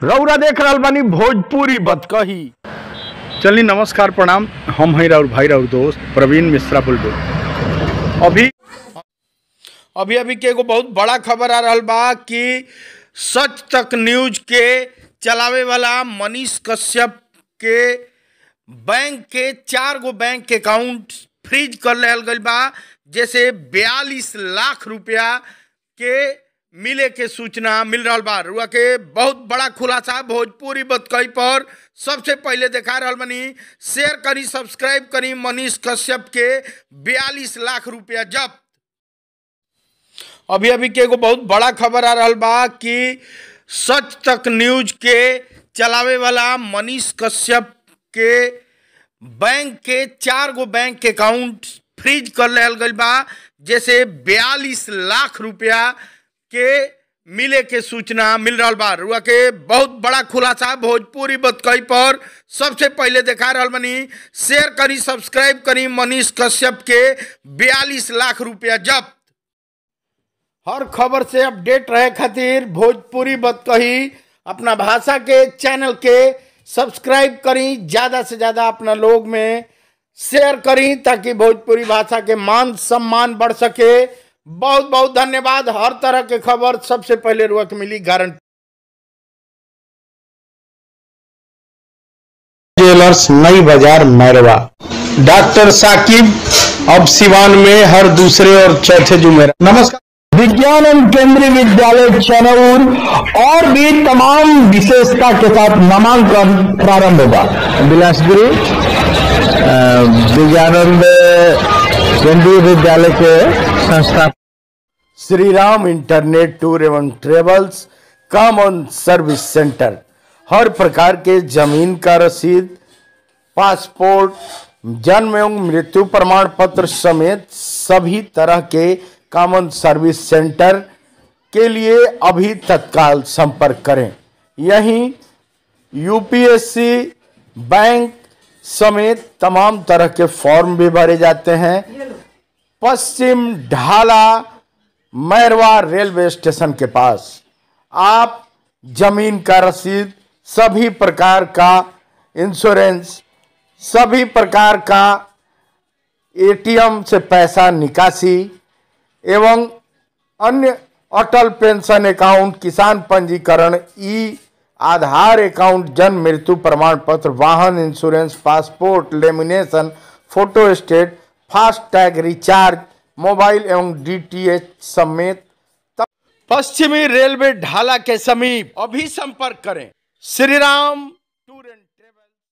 रौरा देख रहल बानी भोजपुरी बतकही चलिए नमस्कार प्रणाम हम हैं राउर भाई राउर दोस्त प्रवीण मिश्रा बुलबुल अभी अभी अभी के एगो बहुत बड़ा खबर आ रहल बा कि सच तक न्यूज के चलावे वाला मनीष कश्यप के बैंक के चार गो बैंक के अकाउंट फ्रीज कर लेल गईल बा जैसे बयालीस लाख रुपया के मिले के सूचना मिल रहा बा रुआ के बहुत बड़ा खुलासा भोजपुरी बतकई पर सबसे पहले देखा रहल बनी शेयर करी सब्सक्राइब करी मनीष कश्यप के बयालीस लाख रुपया जब्त अभी अभी के एगो बहुत बड़ा खबर आ रहल बा कि सच तक न्यूज के चलावे वाला मनीष कश्यप के बैंक के चार गो बैंक के अकाउंट फ्रीज कर लेल गईल बा जैसे बयालीस लाख रुपया के मिले के सूचना मिल रहा बा रुआ के बहुत बड़ा खुलासा भोजपुरी बतकई पर सबसे पहले देखा रहल बनी शेयर करी सब्सक्राइब करी मनीष कश्यप के बयालीस लाख रुपया जब्त हर खबर से अपडेट रहे खातिर भोजपुरी बतकही अपना भाषा के चैनल के सब्सक्राइब करी ज़्यादा से ज़्यादा अपना लोग में शेयर करी ताकि भोजपुरी भाषा के मान सम्मान बढ़ सके बहुत बहुत धन्यवाद हर तरह के खबर सबसे पहले रुआ के मिली गारंटी ज्वेलर्स नई बाजार मैरवा डॉक्टर साकिब अब सिवान में हर दूसरे और चौथे जुमेरा नमस्कार विज्ञान एवं केंद्रीय विद्यालय चनौर और भी तमाम विशेषता के साथ नामांकन प्रारंभ होगा बिलासपुरी विज्ञानंद केंद्रीय विद्यालय के संस्था श्री राम इंटरनेट टूर एवं ट्रेवल्स कॉमन सर्विस सेंटर हर प्रकार के जमीन का रसीद पासपोर्ट जन्म एवं मृत्यु प्रमाण पत्र समेत सभी तरह के कॉमन सर्विस सेंटर के लिए अभी तत्काल संपर्क करें यहीं यूपीएससी बैंक समेत तमाम तरह के फॉर्म भी भरे जाते हैं पश्चिम ढाला मैरवा रेलवे स्टेशन के पास आप जमीन का रसीद सभी प्रकार का इंश्योरेंस सभी प्रकार का एटीएम से पैसा निकासी एवं अन्य अटल पेंशन अकाउंट किसान पंजीकरण ई आधार अकाउंट जन्म मृत्यु प्रमाण पत्र वाहन insurance passport lamination photostat fast tag recharge mobile एवं डीटीएच समेत पश्चिमी रेलवे ढाला के समीप अभी संपर्क करें Shri Ram tour and travel